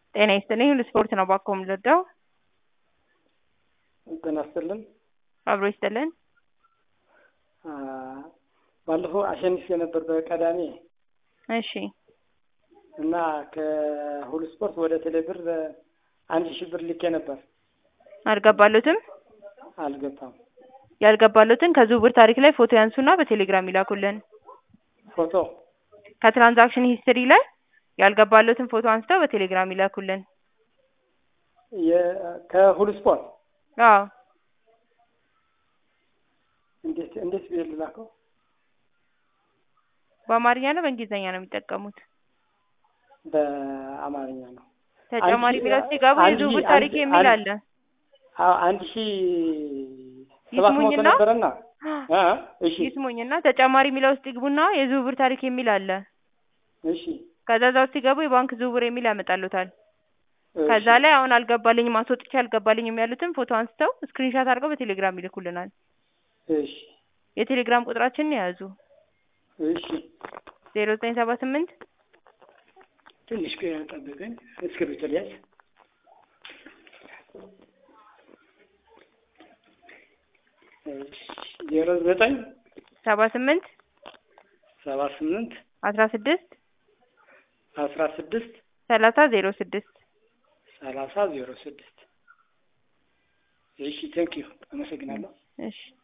ጤና ይስጥልኝ ለስፖርት ነው ባኮ የምንረዳው። ጤና ይስጥልን። አብሮ ይስጥልን። አ፣ ባለፈው አሸንፌ ነበር በቀዳሜ እሺ እና ከሁሉ ስፖርት ወደ ቴሌብር አንድ ሺህ ብር ልኬ ነበር። አልገባሉትም። አልገባም። ያልገባሉትን ከዝውውር ታሪክ ላይ ፎቶ ያንሱና በቴሌግራም ይላኩልን። ፎቶ ከትራንዛክሽን ሂስትሪ ላይ ያልገባሉትን ፎቶ አንስተው በቴሌግራም ይላኩልን። የ- ከሁሉ ስፖርት አዎ እንዴት እንዴት ብዬ ልላከው? በአማርኛ ነው በእንግሊዝኛ ነው የሚጠቀሙት? በአማርኛ ነው። ተጨማሪ አንድ ሺህ- ቢለው ሲገቡ አንድ የዝውውር ሺህ- ታሪክ አንድ- የሚል አንድ- አለ። አዎ አንድ ሺህ ሰባት መቶ ይስሙኝና ነበረና አ እሺ ይስሙኝና ተጨማሪ የሚለው ውስጥ ይግቡና የዝውውር ታሪክ የሚል አለ። እሺ ከዛ እዛ ውስጥ ሲገቡ የባንክ ዝውውር የሚል ያመጣሉታል። እሺ፣ ከዛ ላይ አሁን አልገባልኝም አስወጥቼ አልገባልኝም ያሉትን ፎቶ አንስተው ስክሪንሻት አድርገው በቴሌግራም ይልኩልናል። እሺ የቴሌግራም ቁጥራችንን የያዙ እሺ ዜሮ ዘጠኝ ሰባ ስምንት ትንሽ ቆይ ጠብቀኝ። እስክሪብቶ ልያዝ። እሺ ዜሮ ዘጠኝ ሰባ ስምንት ሰባ ስምንት አስራ ስድስት አስራ ስድስት ሰላሳ ዜሮ ስድስት ሰላሳ ዜሮ ስድስት እሺ ቴንኪዩ አመሰግናለሁ። እሺ